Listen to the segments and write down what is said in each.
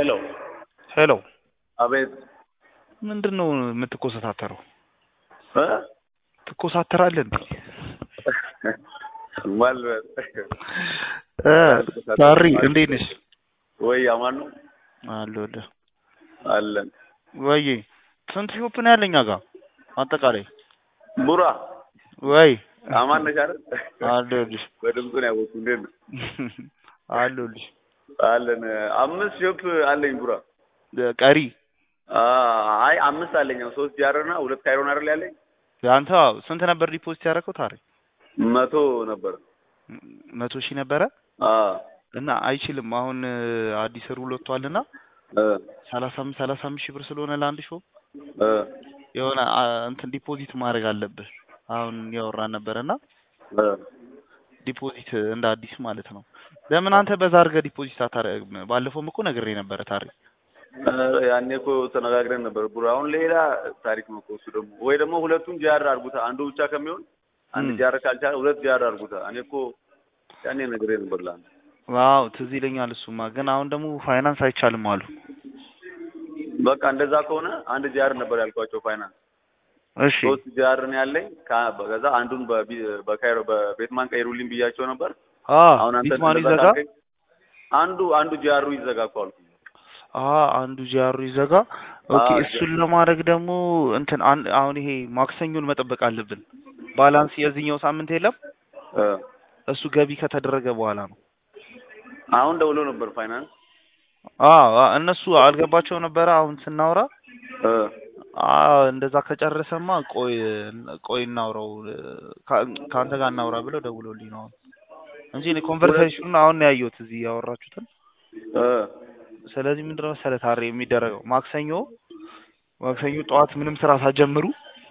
ሄሎ ሄሎ አቤት ምንድን ነው የምትኮሰታተረው? እ ትኮሳተራለህ እንዴ? ማልበል እ ሳሪ እንዴት ነሽ? ወይ አማን ነው አለሁልህ። አለን ወይ ስንት ሾፕ ነው ያለኝ ጋር አጠቃላይ? ቡራ ወይ አማን ነሽ አይደል? አለሁልሽ በድምፁ ነው ያወቅኩት። እንዴት ነው? አለሁልሽ። አለን አምስት ሾፕ አለኝ ቡራ። ቀሪ አ- አይ አምስት አለኝ። ያው ሶስት ጃር እና ሁለት ካይሮን አይደል ያለኝ? አንተ ስንት ነበር ዲፖዚት ያደረከው ታሪ? መቶ ነበር። መቶ ሺህ ነበረ አ እና አይችልም አሁን አዲስ ሩል ወጥቷልና እ ሰላሳ አምስት ሰላሳ አምስት ሺህ ብር ስለሆነ ለአንድ ሾፕ እ የሆነ አ፣ እንትን ዲፖዚት ማድረግ አለብህ። አሁን ያወራን ነበረና እ ዲፖዚት እንደ አዲስ ማለት ነው። ለምን አንተ በዛ አድርገህ ዲፖዚት አታደርግም? ባለፈውም እኮ ነግሬ ነበረ ታሪ። እ ያኔ እኮ ተነጋግረን ነበር ቡራ። አሁን ሌላ ታሪክ ነው እኮ እሱ ደግሞ ወይ ደግሞ ሁለቱን ጃር አድርጉታ አንዱ ብቻ ከሚሆን አንድ እም። ጃር ካልቻለ ሁለት ጃር አድርጉታ። እኔ እኮ ያኔ ነግሬ ነበር ለአንተ ዋው ትዝ ይለኛል እሱማ። ግን አሁን ደግሞ ፋይናንስ አይቻልም አሉ። በቃ እንደዛ ከሆነ አንድ ጃር ነበር ያልኳቸው ፋይናንስ እሺ ሶስት ጃር ነው ያለኝ። ከ- ከዛ አንዱን በቢ- በካይሮ በቤትማን ቀይሩልኝ ብያቸው ነበር። አ አሁን አንተ ቢትማኑ እንደዛ ይዘጋ። ካልከኝ አንዱ አንዱ ጃሩ ይዘጋ እኮ አልኩኝ። አ አንዱ ጂአሩ ይዘጋ። ኦኬ አዎ፣ እሱን ለማድረግ ደግሞ እንትን አን- አሁን ይሄ ማክሰኞን መጠበቅ አለብን። ባላንስ የዚህኛው ሳምንት የለም እ እሱ ገቢ ከተደረገ በኋላ ነው። አሁን ደውሎ ነበር ፋይናንስ አ አ፣ እነሱ አልገባቸው ነበረ አሁን ስናወራ እ አ እንደዛ ከጨረሰማ ቆይ ቆይ እናውራው ከ- ከአንተ ጋር እናውራ ብለው ደውሎልኝ ነው አሁን እንጂ እኔ ኮንቨርሴሽኑን አሁን ነው ያየሁት እዚህ ያወራችሁትን። እ ስለዚህ ምንድን ነው መሰለህ ታሬ የሚደረገው ማክሰኞ ማክሰኞ ጠዋት ምንም ስራ ሳትጀምሩ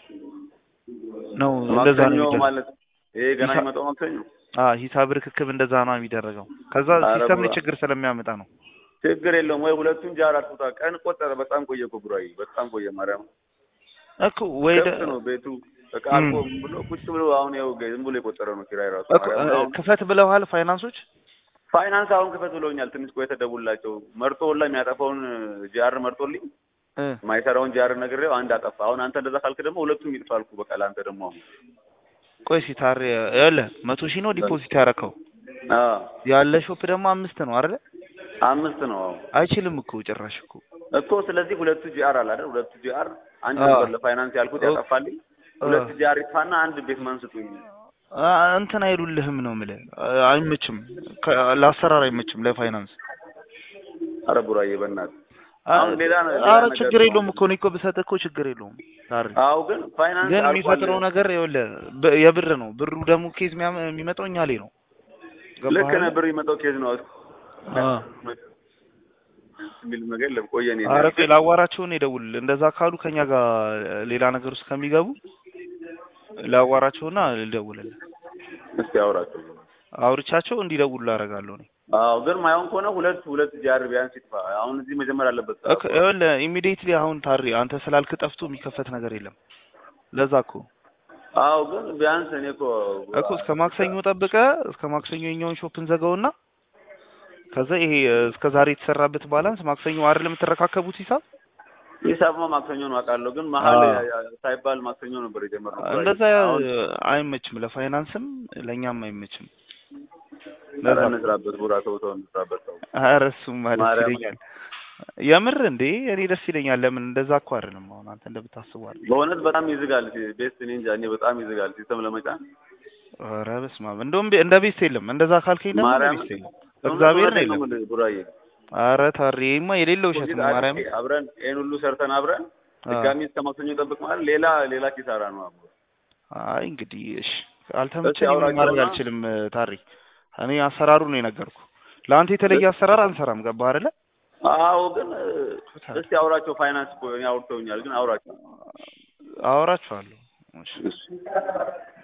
ነው እንደዛ ነው ማክሰኞ የሚደረገው። ማለት ይሄ ገና ሂሳብ- የሚመጣው ማክሰኞ አ ሂሳብ ርክክብ እንደዛ ነው የሚደረገው። ከዛ ኧረ ሲስተም ላይ ቡራ። ችግር ስለሚያመጣ ነው። ችግር የለውም ወይ ሁለቱን ጃር አድርጉታ። ቀን ቆጠረ። በጣም ቆየ እኮ ቡራዬ፣ በጣም ቆየ። ማርያም እኮ ወይ ደ- ከብት ነው ቤቱ እቃ እም። አልቆ ምን ብሎ ቁጭ ብሎ አሁን ያው ዝም ብሎ የቆጠረ ነው ኪራይ ራሱ። እኮ ማርያም አሁን ክፈት ብለዋል ፋይናንሶች። ፋይናንስ አሁን ክፈት ብሎኛል። ትንሽ ቆይተህ ደውልላቸው። መርጦ ሁላ የሚያጠፋውን ጃር መርጦልኝ እ ማይሰራውን ጃር ነግሬው አንድ አጠፋ። አሁን አንተ እንደዛ ካልክ ደግሞ ሁለቱም ይጥፋ አልኩህ። በቃ ለአንተ ደግሞ አሁን ቆይ እስኪ ታሬ ያለ መቶ ሺህ ነው ዲፖዚት ያደረከው አዎ ያለ ሾፕ ደግሞ አምስት ነው አይደል? አምስት ነው አሁን አይችልም እኮ ጭራሽ እኮ እኮ ስለዚህ ሁለቱ ጂአር አለ አይደል? ሁለቱ ጂአር አንድ አዎ። ነበር ለፋይናንስ ያልኩት ኦ- ያጠፋልኝ። ሁለት ጂአር ይጥፋና አንድ ቤት ማን ስጡኝ። አ፣ እንትን አይሉልህም ነው የምልህ። አ- አይመችም፣ ከ- ለአሰራር አይመችም ለፋይናንስ። አረ ቡራዬ በእናትህ አ- አሁን ሌላ ነ- ሌላ ኧረ ነገር ችግር ነው። የለውም እኮ እኔ እኮ ብሰጥህ እኮ ችግር የለውም ታሪ አዎ ግን ፋይናንስ ግን አልቋል። የሚፈጥረው ነገር ይኸውልህ በ- የብር ነው። ብሩ ደግሞ ኬዝ የሚያመ- የሚመጣው እኛ ላይ ነው። ገባህ ልክ አይደል? ነህ። ብር የሚመጣው ኬዝ ነው አ። የሚል ነገር የለም። ቆየ እኔ ኧረ ቆይ ላዋራቸውን ይደውል። እንደዛ ካሉ ከኛ ጋር ሌላ ነገር ውስጥ ከሚገቡ ላዋራቸውና ልደውልልህ። እስኪ አውራቸው። አውርቻቸው እንዲደውሉ አደርጋለሁ እኔ። አዎ ግን ማይሆን ከሆነ ሁለት ሁለት ጂአር ቢያንስ ይጥፋ። አሁን እዚህ መጀመር አለበት። እኮ ይኸውልህ ኢሚዲየትሊ አሁን ታሪ አንተ ስላልክ ጠፍቶ የሚከፈት ነገር የለም። ለዛ እኮ አዎ ግን ቢያንስ እኔ እኮ እኮ እስከ ማክሰኞ ጠብቀ እስከ ማክሰኞ የኛውን ሾፕ እንዘጋውና ከዛ ይሄ እስከ ዛሬ የተሰራበት ባላንስ ማክሰኞ አይደል የምትረካከቡት ሂሳብ ሂሳብማ ማክሰኞ ነው አውቃለሁ። ግን መሀል አዎ። ያ- ያ- ሳይባል ማክሰኞ ነበር የጀመርነው። እንደዛ አሁን አይመችም፣ ለፋይናንስም ለእኛም አይመችም። ኧረ ለዛ እንስራበት ቡራ ተው ተው እንስራበት ተው። ኧረ እሱማ ደስ ማርያም። ይለኛል። የምር እንዴ እኔ ደስ ይለኛል። ለምን እንደዛ እኮ አይደለም አሁን አንተ እንደምታስበው አይደለም። በእውነት በጣም ይዝጋል። ቤስት እኔ እንጃ እኔ በጣም ይዝጋል ሲስተም ለመጫን ኧረ በስመ አብ እንደውም ቤ- እንደ ቤስት የለም። እንደዛ ካልከኝ ደግሞ እንደ ማርያም ቤስት የለም። እግዚአብሔር ነው ነው የለም። የምልህ ቡራዬ። ኧረ ታሬማ የሌለ ውሸት ነው ማርያም። አብረን ይሄን ሁሉ ሰርተን አብረን አ። ድጋሚ እስከ ማክሰኞ ጠብቅ ማለት ሌላ ሌላ ኪሳራ ነው። አብሮ አይ እንግዲህ እሺ አልተመቸኝም አውራቸውና- ማድረግ አልችልም። ታሪ እኔ አሰራሩ ነው የነገርኩ። ለአንተ የተለየ አሰራር አንሰራም። ገባህ አይደለ? አዎ ግን እስቲ አውራቸው። ፋይናንስ እኮ እኔ አውርተውኛል፣ ግን አውራቸው አወራችኋለሁ። እሺ እሺ